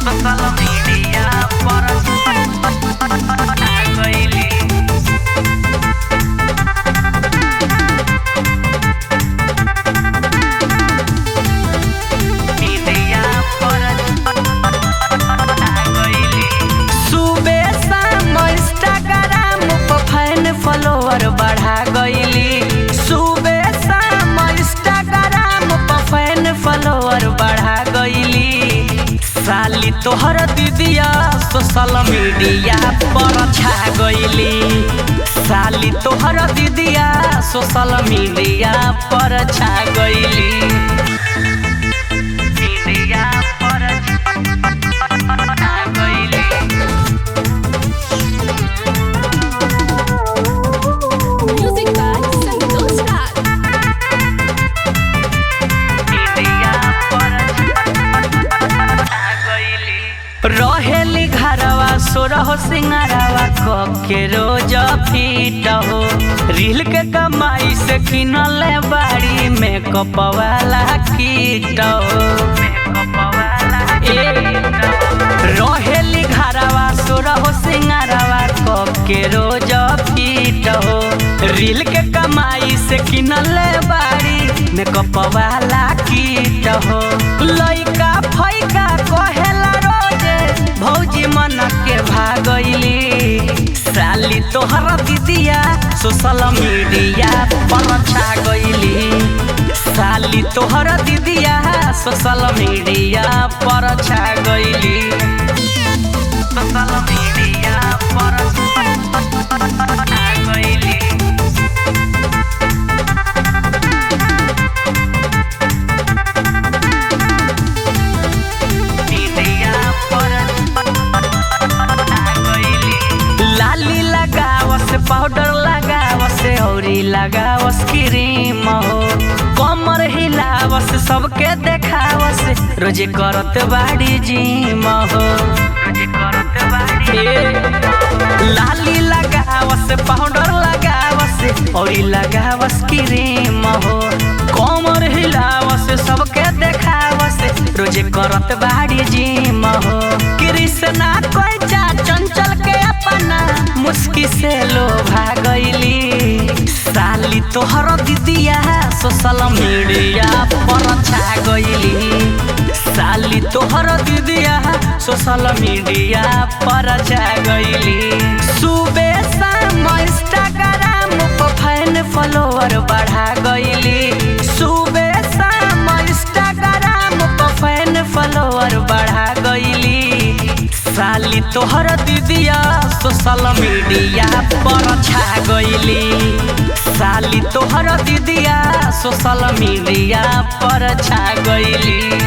Social media पर आ गइली मीडिया पर आ गइली सुबह शाम इंस्टाग्राम पर फैन फॉलोअर बढ़ा गइली सुबह शाम इंस्टाग्राम पर फैन फॉलोअर बढ़ा गइली साली तोहर दीदिया सोशल मीडिया पर छा गइली साली तोहर दीदिया सोशल मीडिया पर छा गइली मीडिया पर छा गइली Music by Santosh Raj. रहेली घरवा सोरह सिंगारवा के रोज फीट हो रील के कमाई से किनले बाड़ी मेकअप वाला कीट हो ए, रहेली घरवा सोरह सिंगारवा के रोज फीट हो रील के कमाई से किनले बाड़ी मेकअप वाला कीट हो लइका फैका कहेला रोजे भौजी मन के भागइली साली तोहर दीदिया सोशल मीडिया पर छा गइली साली तोहर दीदिया सोशल मीडिया पर छा गइली सोशल मीडिया पर छा गइली मीडिया पर आ गइली लाली लगावस पाउडर लगावस औरी लगावस क्रीम हो कमर हिलावस सबके देखावस रोजे करत बाड़ी जिम हो रोजे करत बाड़ी लाली लगावस पाउडर लगावस औरी लगावस क्रीम हो कमर हिलावस सबके देखावस रोजे करत बाड़ी जिम हो कृष्णा कोइचा चंचल के अपना मुस्की से लोभा गइली साली तोहर दीदिया सोशल मीडिया पर छा गइली साली तोहर दीदिया सोशल मीडिया पर छा गइली सुबह शाम इंस्टाग्राम पर फैन फॉलोअर बढ़ा गइली सुबह शाम इंस्टाग्राम पर फैन फॉलोअर बढ़ा गइली साली तोहर दीदिया सोशल मीडिया पर छा गइली साली तोहर दीदिया सोशल मीडिया पर छा गइली